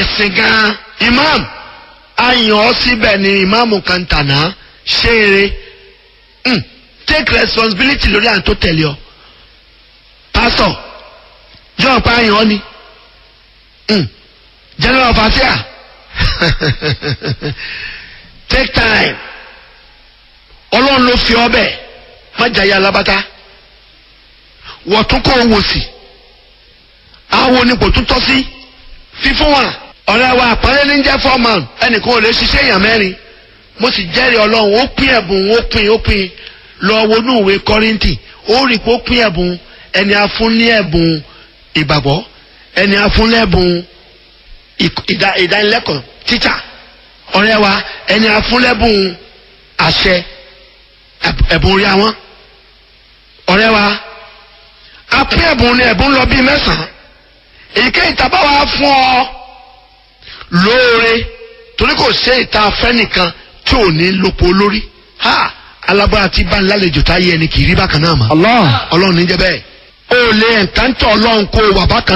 ẹ̀sìn gan imam ayàn ọ́ síbẹ̀ ni imam kan tàná ṣeré mm. take responsibility lórí àwọn tó tẹ̀lé ọ pastor john pa ayàn ọ́ ni mm. general of asia take time ọlọ́run ló fi ọ bẹ́ẹ̀ má jayé alábátá wọ́n tún kọ́ owó sí àwọn onípò tún tọ́ sí fífún wa ọ̀rẹ́ wa àpọ́nlé ní jẹ́ foreman ẹnìkan ò lè ṣiṣẹ́ èèyàn mẹ́rin mo sì jẹ́rìí ọlọ́run ó pín ẹ̀bùn ó pín ó pín lọ wọnú ìwé kọ́rìntì ó rí i pé ó pín ẹ̀bùn ẹni afún ní ẹ̀bùn ìgbàgbọ́ ẹni afún lẹ́bùn ìdá- ìdánilẹ́kọ̀ọ́ tíṣà ọ̀rẹ́ wa ẹni afún lẹ́bùn àṣẹ ẹ̀bùn- ẹ̀bùn orí àwọn ọ̀rẹ́ wa apín ẹ̀bùn ni ẹ̀bùn lọ bíi mẹ́sàn-án èyíkéyìí tá a bá wá fún ọ lóore torí kò ṣe ìta afẹ́ nìkan tí ò ní lópo lórí ha alágbára tí bá ń lálejò tá a yẹ ẹni kì í rí bákan náà mọ́ Allah. ọlọ́run ní jẹ́ bẹ́ẹ̀ o lè ẹ̀ńtántọ̀ ọlọ́run kó o wà bákan